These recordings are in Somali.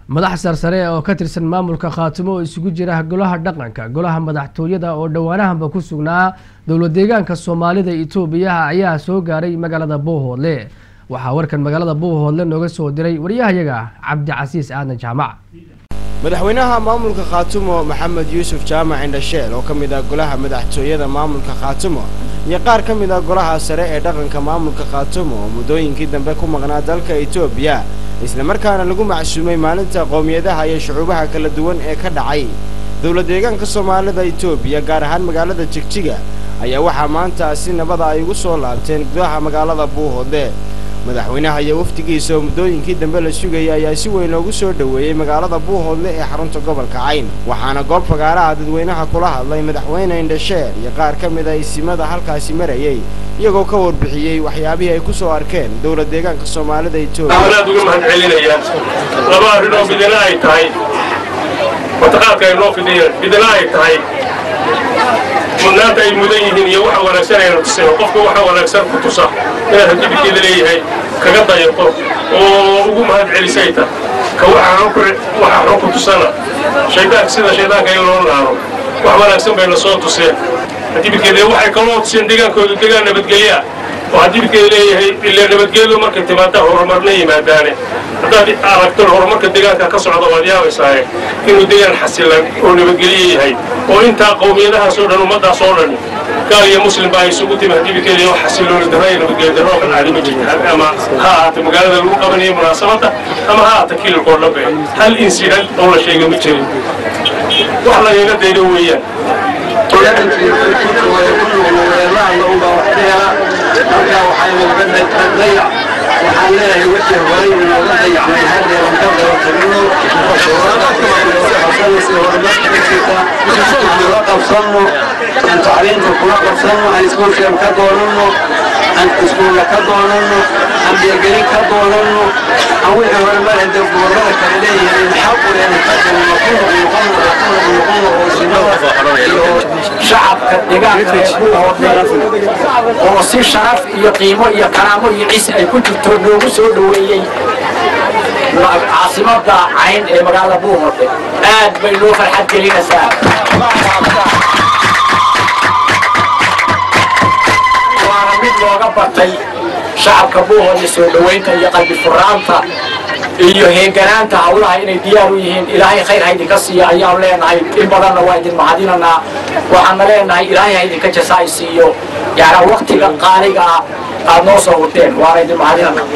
madax sarsare oo ka tirsan maamulka khaatimo oo isugu jira golaha dhaqanka golaha madaxtooyada oo dhowaanahanba ku sugnaa dowlad deegaanka soomaalida itoobiya ayaa soo gaaray magaalada buuhoodle waxaa warkan magaalada buuhoodle nooga soo diray waryahayaga cabdicasiis aadan jaamac madaxweynaha maamulka khaatumo maxamed yuusuf jaamac indhasheel oo ka mid ah golaha madaxtooyada maamulka khaatumo iyo qaar ka mid ah golaha sare ee dhaqanka maamulka khaatumo oo muddooyinkii dambe ku maqnaa dalka etoobiya islamarkaana lagu macsuumay maalinta qowmiyadaha iyo shucuubaha kala duwan ee ka dhacay dowlad deegaanka soomaalida etoobiya gaar ahaan magaalada jigjiga ayaa waxaa maanta si nabada ay ugu soo laabteen gudaha magaalada buuhoodle madaxweynaha iyo wafdigiisa oo muddooyinkii dambe la sugayay ayaa si weyn loogu soo dhoweeyey magaalada buuhoodle ee xarunta gobolka cayn waxaana goob fagaaraha dadweynaha kula hadlay madaxweyne indhasheer iyo qaar ka mid a isimada halkaasi marayey iyagoo ka warbixiyey waxyaabihii ay ku soo arkeen dowlad deegaanka soomaalida etoobiya aad uga mahad celinayaan laba arrin oo midina ay tahay mataqaadka ay noo fidiyeen midina ay tahay mudnaanta ay mudan yihiin iyo waxa wanaagsan ayna tuseen qofka waxa wanaagsan ku tusa inaad hadibikeeda leeyahay kaga dayato oo ugu mahad celisay ta ka waxa xun ku tusana shaydaanka sida shaydaanka in loo naaro wax wanaagsan bayna soo tuseen hadibikeeda waxay kaloo tuseen deegaankooda deegaan nabadgelyaa oo hadibikeeda leeyahay ilaa nabadgeedu markay timaada horumarna yimaadaane haddaad aragto horumarka deegaanka ka socda waad yaabaysaaye inuu deegaan xasilan oo nabadgelye yahay oo intaa qowmiyadahaasoo dhan ummadaas oo dhan gaal iyo muslim baa isugu timi hadibikeeda oo xasilooni darro iyo nabadgelye darro ka dhacday ma jirta ama ha ahaata magaalada lagu qabanayo munaasabadda ama ha ahaata kiilkoo dhanbe hal insident oo la sheega ma jirin wax lagaga daydo weeyaan waxaan leeyahay wixii horay inooga dayacmay haddeeran ka dabatagino kula qabsanno aan tacliinta kula qabsanno aan iskuulkeen ka doonanno aan iskuulla ka doonanno aan beegelin ka doonanno aan wixii hore marhada gobollada kale leeyihiin xaquleena ka doonno ku noqnoqono ku noqnoqono oo sinada iyo shacabka deegaanka ee buuhoodle oo si sharaf iyo qiimo iyo karaamo iyo ciise ay ku jirto noogu soo dhoweeyey caasimada cayn ee magaalada buuhoodle aad bay noo farxad gelinaysaa waana mid looga batay shacabka buuhoodle soo dhoweynta iyo qalbi furaanta iyo heeganaanta hawlaha inay diyaar u yihiin ilaahay khayr ha idinka siiya ayaan leenahay in badanna waa idin mahadinanaa waxaana leenahay ilaahay ha idinka jasaay siiyo yaana waktiga qaaliga ah aad noo soo hurteen waana idin mahadinanaa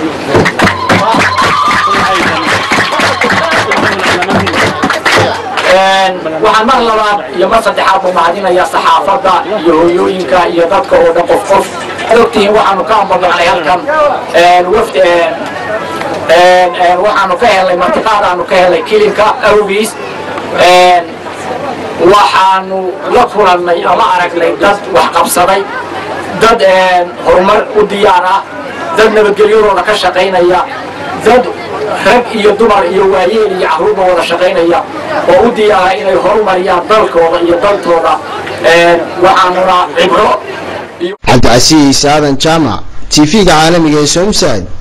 waxaan mar labaad iyo mar saddexaad u mahadinayaa saxaafadda iyo hooyooyinka iyo dadka oo dhan qof qof ad ogtihiin waxaanu ka ambadnacnay halkan wafdi waxaanu ka helnay martiqaadaanu ka helnay kilinka awgiis waxaanu la kulannay ama aragnay dad wax qabsaday dad horumar u diyaar ah dad nabadgelyadooda ka shaqaynaya dad rag iyo dumar iyo waayeel iyo carruurba wada shaqaynaya oo u diyaara inay horumariyaan dalkooda iyo daltooda waxaanuna cibro cabdicasiis aadan jaamac t v-ga caalamiga ee somsad